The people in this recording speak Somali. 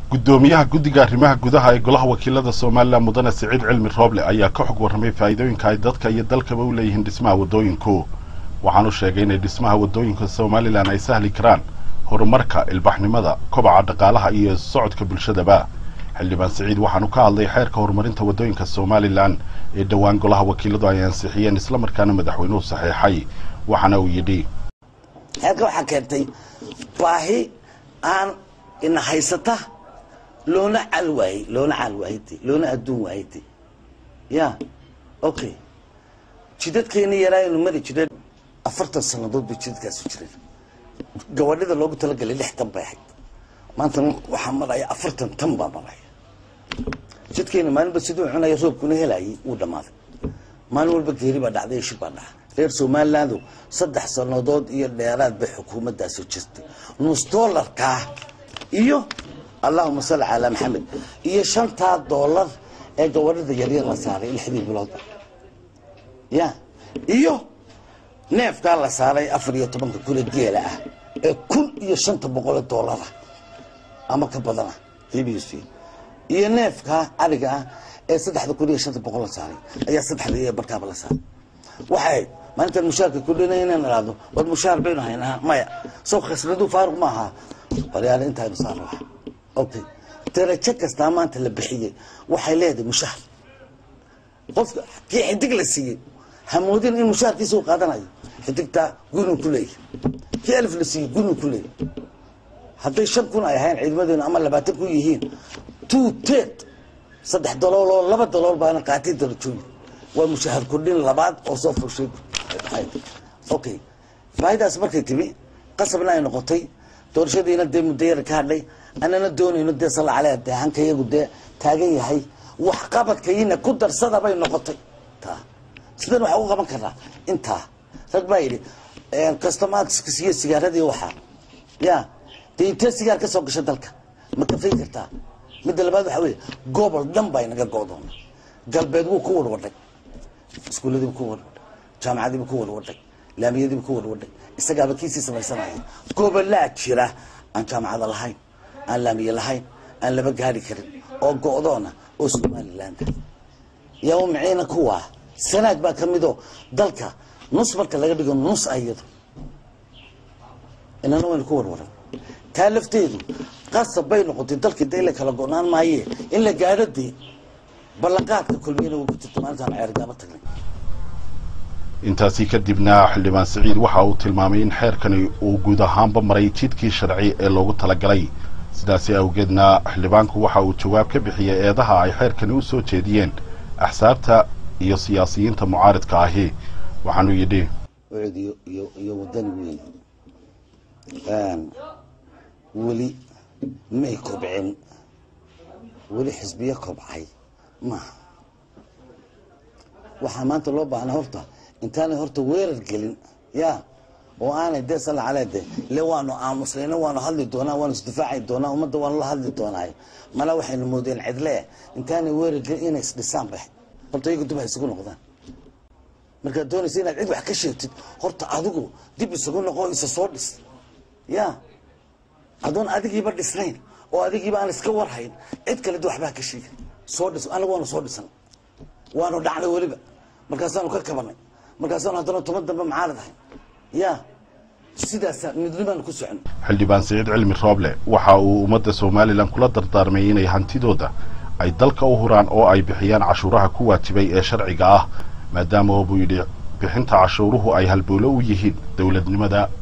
guddoomiyaha guddiga arrimaha gudaha ee golaha wakiilada somalilan mudane siciid cilmi rooble ayaa ka xog warramay faa'iidooyinka ay dadka iyo dalkaba u leeyihiin dhismaha waddooyinku waxaanu sheegay inay dhismaha waddooyinka somalilan ay sahli karaan horumarka ilbaxnimada kobaca dhaqaalaha iyo socodka bulshadaba xildhibaan siciid waxaanu ka hadlay xeerka horumarinta waddooyinka somalilan ee dhowaan golaha wakiiladu ay ansixiyeen islamarkaana madaxweynuhu saxeexay waxaana uu yidhi xeerka waxaa keentay baahi aan ina haysata loona cal waayey loona cal waayde loona adduun waayde ya okay jidadkeena yaraaynu mari jireen afartan sannadood bay jidadkaasu jireen gabadhida loogu talagalay lix tan bay ahayd maanta waxaa maraya afartan tan baa maraya jidkeena maalinba siduu cunaya roobkuna helayay wuu dhammaaday maalin walba geeri baa dhacday iyo shib baa dhaca reer somalilandu saddex sannadood iyo dheeraad bay xukuumaddaasi jirtay nus dollarkaa iyo allahuma salli calaa maxamed iyo shantaa dollar ee gabadhida yaryar la saaray lixdii biloodba ya iyo neefkaa la saaray afar iyo tobanka kule geela ah ee kun iyo shanta boqole dollara ama ka badana bbc iyo neefkaa ariga ah ee saddexda kun iyo shanta boqol la saaray ayaa saddexda iyo barkaaba la saaray waxay maalintan mushaarka kudhinay inaan ihahdo war mushaar baynu haynaa maya soo khasnadu faaruq ma aha waryaale intaaynu saarna wax okay darajo kastaa maanta la bixiyey waxay leedahay mushaar qofka kii xidig la siiyey hamoodin in mushaarkiisa uu qaadanayo xidigtaa gunuu ku leeyahy kii alif la siiyey gunuu ku leeyahy hadday shan kun ay ahayn ciidamadeenu ama labaatan kun yihiin two ted saddex dalool oo laba dalool baana qaatay darajooyin waa mushaahar kordhin labaad oo soo furshay okay baahidaas markay timi qasabna ay noqotay doorashadiina dee muddo yara ka hadhay anana doonayno dee salla caleh dee hanka iyagu dee taagan yahay wax qabadkayina ku darsada bay noqotay taa sidan waxaa u qaban karaa intaa rag baa yidhi customaadska iyo sigaaradii waxaa ya dee intee sigaar ka soo gasha dalka ma kafay kartaa midda labaad waxaa weeye gobol dhan baa inaga go'doona galbeed wuu ku warwadhay iskuulladiibu ku warwadhay jaamacadiibu ku warwadhay laamiyadiibu ku warwadhay isagaaba kiisii samaysanaya gobolaa jira aan jaamacada lahayn aan laamiye lahayn aan laba gaari karin oo go'doona oo somalilaanda yaa u miciina kuwaa sanaag baa ka midoo dalka nus marka laga dhigo nus ayado inana waynu ku warwaran taa lafteedu qasab bay noqotay dalkii de la kala go-naan maaye in la gaadho dee ballanqaadka kulmiyana way ku jirta maalintaan ceergaaba tagnay intaasi kadibna xildhibaan siciid waxa uu tilmaamay in xeerkani uu guud ahaanba maray jidkii sharci ee loogu talagalay sidaasi awgeedna xildhibaanku waxa uu jawaab ka bixiyey eedaha ay xeerkani u soo jeediyeen axsaabta iyo siyaasiyiinta mucaaridka ahi waxaanuu yidhi iyo iyo iyo wadani weyn weli may kobcin weli xisbiyo kobcay maaha waxaa maanta loo baahnaa horta intaanay horta weerar gelin ya oo aanay dee salla caleh de le waanu aamusnayna waanu hadli doonaa waanu isdifaaci doonaa ummadda waanu la hadli doonaayo mala waxaynu moodeen cidle intaanay weerar gelin inay isdhisaan ba horta iyagu dib ha isugu noqdaan markaad doonaysa inaad cid wax ka sheegtid horta adigu dib isugu noqo isa soo dhis ya adoon adigiiba dhisnayn oo adigiiba aan iska warhayn cid kale d waxbaa ka sheegin soo dhis anagu waanu soo dhisan waanu dhacnay weliba markaasaanu ka kabanay markaasaanu haddana toban dambe macaarad ahay ya sidaasa midnimaanu ku socon xildhibaan siciid cilmi rooble waxa uu ummadda somalilan kula dardaarmay inay hantidooda ay dalka u huraan oo ay bixiyaan cashuuraha ku waajibay ee sharciga ah maadaama oo buu yidhi bixinta cashuuruhu ay halbowlo u yihiin dowladnimada